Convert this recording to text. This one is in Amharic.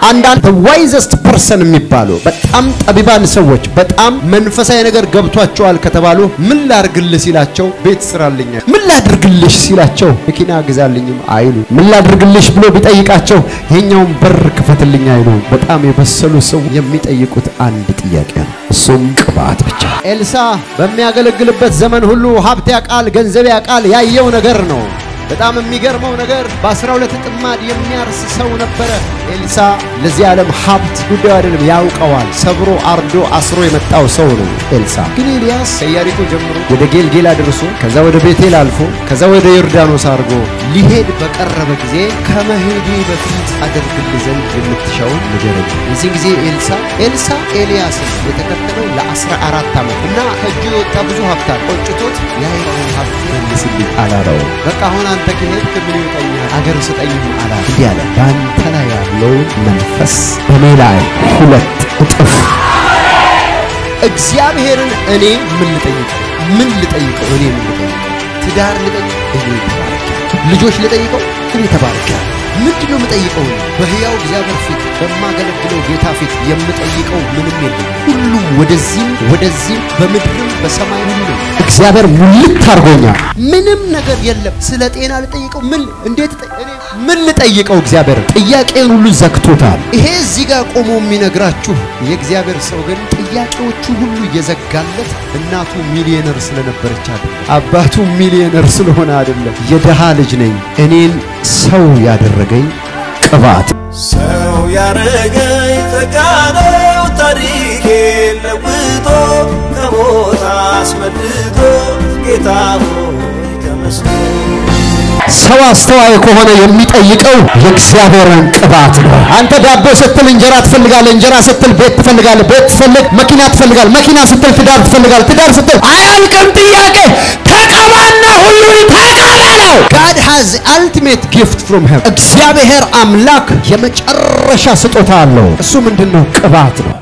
አንዳንድ ዋይዘስት ፐርሰን የሚባሉ በጣም ጠቢባን ሰዎች በጣም መንፈሳዊ ነገር ገብቷቸዋል ከተባሉ ምን ላድርግልህ ሲላቸው ቤት ስራልኝ፣ ምን ላድርግልሽ ሲላቸው መኪና ግዛልኝም አይሉ፣ ምን ላድርግልሽ ብሎ ቢጠይቃቸው ይሄኛውን በር ክፈትልኝ አይሉ። በጣም የበሰሉ ሰው የሚጠይቁት አንድ ጥያቄ ነው፣ እሱም ቅባት ብቻ። ኤልሳ በሚያገለግልበት ዘመን ሁሉ ሀብት ያውቃል፣ ገንዘብ ያውቃል፣ ያየው ነገር ነው። በጣም የሚገርመው ነገር በአስራ ሁለት ጥማድ የሚያርስ ሰው ነበረ። ኤልሳ ለዚህ ዓለም ሀብት ጉዳዩ አይደለም፣ ያውቀዋል። ሰብሮ አርዶ አስሮ የመጣው ሰው ነው ኤልሳ። ግን ኤልያስ ከኢያሪኮ ጀምሮ ወደ ጌልጌላ ደርሶ ከዛ ወደ ቤቴል አልፎ ከዛ ወደ ዮርዳኖስ አድርጎ ሊሄድ በቀረበ ጊዜ ከመሄዴ በፊት አደርግልህ ዘንድ የምትሻውን ንገረኝ። የዚህ ጊዜ ኤልሳ ኤልሳ ኤልያስን የተከተለው ለአስራ አራት ዓመት እና ከእጁ የወጣ ብዙ ሀብት አለ። ቆጭቶት ያይራውን ሀብት መልስልኝ አላለው። በቃ አሁን አንተ ከሄድክ ምን ይወጣኛል? አገር ስጠኝም አላለ። እንዲህ አለ፣ በአንተ ላይ ያለውን መንፈስ በእኔ ላይ ሁለት እጥፍ። እግዚአብሔርን እኔ ምን ልጠይቀው? ምን ልጠይቀው? እኔ ምን ልጠይቀው? ትዳር ልጠይቀው? እኔ ተባረኪያለሁ። ልጆች ልጠይቀው? እኔ ተባረኪያለሁ። ምንድን ነው የምጠይቀው? በሕያው እግዚአብሔር ፊት በማገለግለው ጌታ ፊት የምጠይቀው ምንም የለም። ሁሉም ወደዚህም ወደዚህም በምድርም በሰማይ ሁሉ እግዚአብሔር ሙልት አድርጎኛል። ምንም ነገር የለም። ስለ ጤና ልጠይቀው? ምን እንዴት ጠ- እኔ ምን ልጠይቀው? እግዚአብሔር ጥያቄን ሁሉ ዘግቶታል። ይሄ እዚህ ጋር ቆሞ የሚነግራችሁ የእግዚአብሔር ሰው ግን ጥያቄዎቹ ሁሉ እየዘጋለት እናቱ ሚሊዮነር ስለነበረች አይደለም፣ አባቱ ሚሊዮነር ስለሆነ አይደለም። የድሃ ልጅ ነኝ እኔን ሰው ያደረገኝ ቅባት ሰው ያረገኝ ተጋነው ታሪኬን ለውጦ ከሞት አስመልጦ ጌታ ሆይ ተመስገን። ሰው አስተዋይ ከሆነ የሚጠይቀው የእግዚአብሔርን ቅባት ነው። አንተ ዳቦ ስትል እንጀራ ትፈልጋለህ፣ እንጀራ ስትል ቤት ትፈልጋለህ፣ ቤት ስትፈልግ መኪና ትፈልጋለህ፣ መኪና ስትል ትዳር ትፈልጋለህ፣ ትዳር ስትል አያልቅም ጥያቄ። ተቀባና ሁሉን ተቀበለው። God has ultimate gift from heaven። እግዚአብሔር አምላክ የመጨረሻ ስጦታ አለው። እሱ ምንድን ነው? ቅባት ነው።